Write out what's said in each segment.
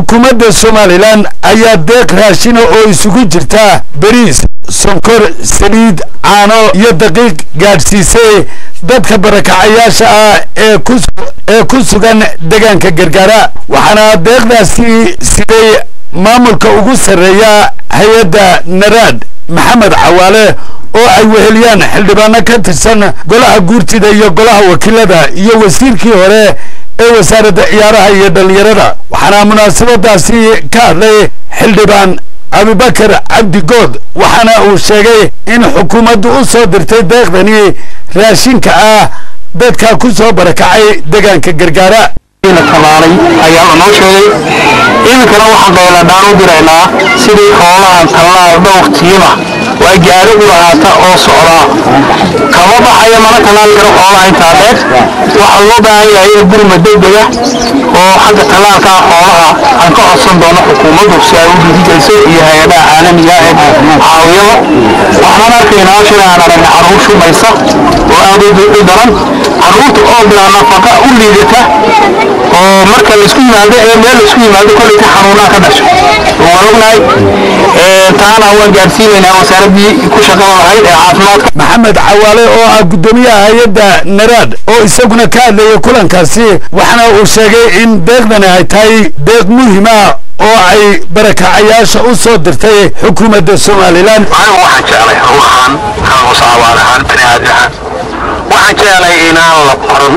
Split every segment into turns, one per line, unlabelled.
xukuumadda somalilan ayaa deeq raashina oo isugu jirta beriis sonkor saliid caano iyo daqiiq gaadhsiisay dadka barakacayaasha ah ee ku ee ku sugan deegaanka gargaara waxaana deeqdaasi siday maamulka ugu sarreeya hay-adda naraad maxamed cawaale oo ay weheliyaan xildhibaano ka tirsan golaha guurtida iyo golaha wakiilada iyo wasiirkii hore ee wasaaradda ciyaaraha iyo dhallinyarada waxaana munaasabadaasi ka hadlay xildhibaan abubakar cabdi good waxaana uu sheegay in xukuumaddu u soo dirtay deeqdani raashinka ah dadka ku soo barakacay deegaanka gargaara
talaalay ayaa lanoo sheegay iminkana waxaan dheeladhaan u diraynaa sidii xoolahan tallaal dhowr tiima waa gaari u lahaata oo socdaa kama baxaya mana tallaali karo xoolaha intaa dheer waxaa loo baahan yahay in gurma degdega oo xagga tallaalkaa xoolaha aan ka codsan doono xukuumaddu si ay u dhiirigayso iyo hay-adaha caalamiga ee caawiyada waxaan arkaynaa shalay aan aragna carruur shumaysa oo aad u daran carruurta oo bilaa nafaqa u liidata oo marka laisku yimaado ee meel laisku yimaado kolley ka xanuunaa ka dhasho waan ognahay taana waan gaadhsiinaynaa wasaaraddii ku shaqada lahayd ee caafimaadka
maxamed cawaale oo ah guddoomiyaha hay-adda naraad oo isaguna ka hadlayay kulankaasi waxaana uu sheegay in deeqdani ay tahay deeq muhiim ah oo ay barakacayaasha u soo dirtay xukuumadda somalilan
anigu waxaan jeclay ruuxan kamus cawaal ahaan bani aadam ahaan waxaan jeclay inaan la baran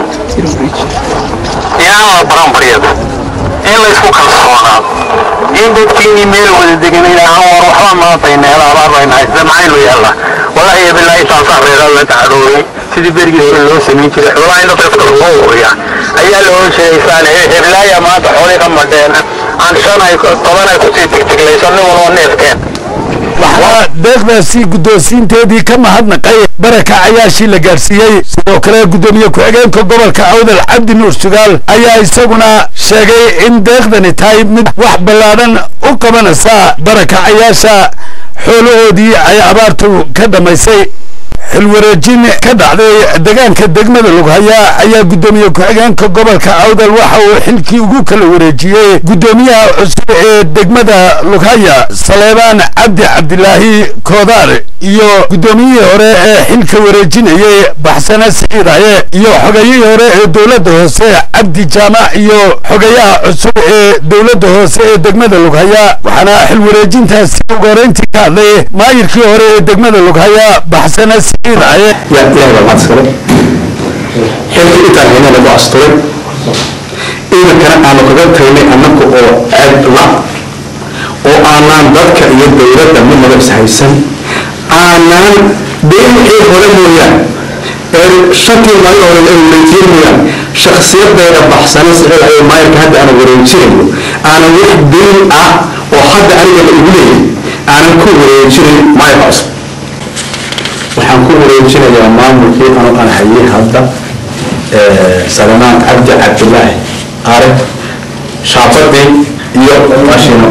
inaan la baran baryada in laysku kalsoonaado in dadkiinii meel wada degan ilaahan war waxba maantayna hela abaar bayna haysta maxaynu yeelnaa wallaahi iyo bilaahi saasaan reeraa la tacadoobay sidii berigii hore loo samayn jiray xoolaha in dadka dadka loo wariyaa ayaa la oran jiray saan heblaaya maanta xoolii ka madheen aan shan ay toban ay kusii tigtiglayso nin walba neefkeen
waxaa deeqdaasi guddoonsiinteedii ka mahadnaqay barakacayaashii la gaadhsiiyey sidoo kale guddoomiye ku-xigeenka gobolka awdal cabdi nuur sugaal ayaa isaguna sheegay in deeqdani tahay mid wax ballaadhan u qabanaysa barakacayaasha xoolahoodii ay abaartu ka dhammaysay xilwareejin ka dhacday deegaanka degmada lughaya ayaa guddoomiye ku-xigeenka gobolka awdal waxa uu xilkii ugu kala wareejiyey guddoomiyaha cusub ee degmada lughaya saleebaan cabdi cabdilaahi koodaar iyo guddoomiyihii hore ee xilka wareejinayey baxsane siciidaye iyo xogayihii hore ee dowladda hoose cabdi jaamac iyo xogayaha cusub ee dowladda hoose ee degmada lughaya waxaana xil wareejintaasi ugu horeyntii ka hadlay maayirkii hore ee degmada lughaya baxsane siciidaye
yaa ilaahay baa mahadskale xilkii intaan hayna lagu asturay iidankana aanu kaga tagnay annaga oo ceeb la oo aanaan dadka iyo dowladda midnaba ishaysan aanaan been wixii hore mooyaan ee shantii maalin hore ee wareejiyeen mooyaan shakhsiyaddeeda baxsana sicil ayuu maayarka hadda aanu wareejinayo aanan wax been ah oo hadda aniga la igu leeyahay aanan ku wareejinayn maayarka cusub waxaan ku wareejinayaa maamulkii anu aan hayay hadda salamaan cabdi cabdilaahi are shaafadii iyo maashina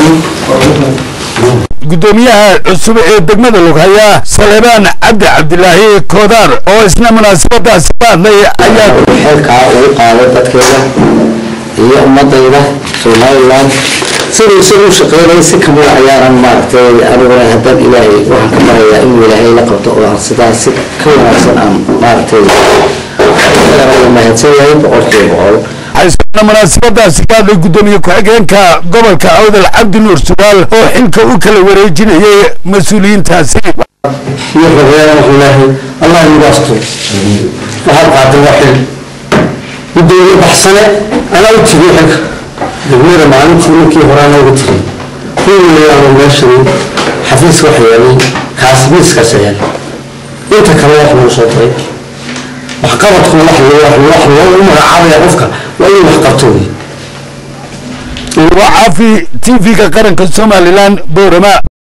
guddoomiyaha cusub ee degmada lughaya saleebaan cabdi cabdilaahi koodaar oo isna munaasabadaasi ka hadlay ayaa
xilkaa ugu qaaday dadkeeda iyo ummadayda somalilan siduu isagu shaqeynay si kamida ayaanan maaragtay aniguna haddaan ilaahay waxaan ka barayaa inuu ilaahay la qabto oo aan sidaas si ka wanaagsan aan maaragtay isagana mahadsan yahay boqolkiiba boqol
waxaa munaasabadaasi ka hadlay guddoomiye ku-xigeenka gobolka awdal cabdi nuur sugaal oo xilka u kala wareejinayay mas-uuliyiintaasi
iyo xogeeyaan wuxuu leeyahay allah igu asturo waxaad qaatay waa xil gudoomiye baxsane anaa u tegay xilka degmada maalintii ninkii hore anaa uga tegay kuwiilayaanu meeshan xafiis wax yeelay kaas miiskaas yaal inta kale wax lagu soo diray waxqabadku wax wax loogu magacaabaya qofka waa inuu wax qabto wey
waa caafi t v-ga qaranka somalilan boorama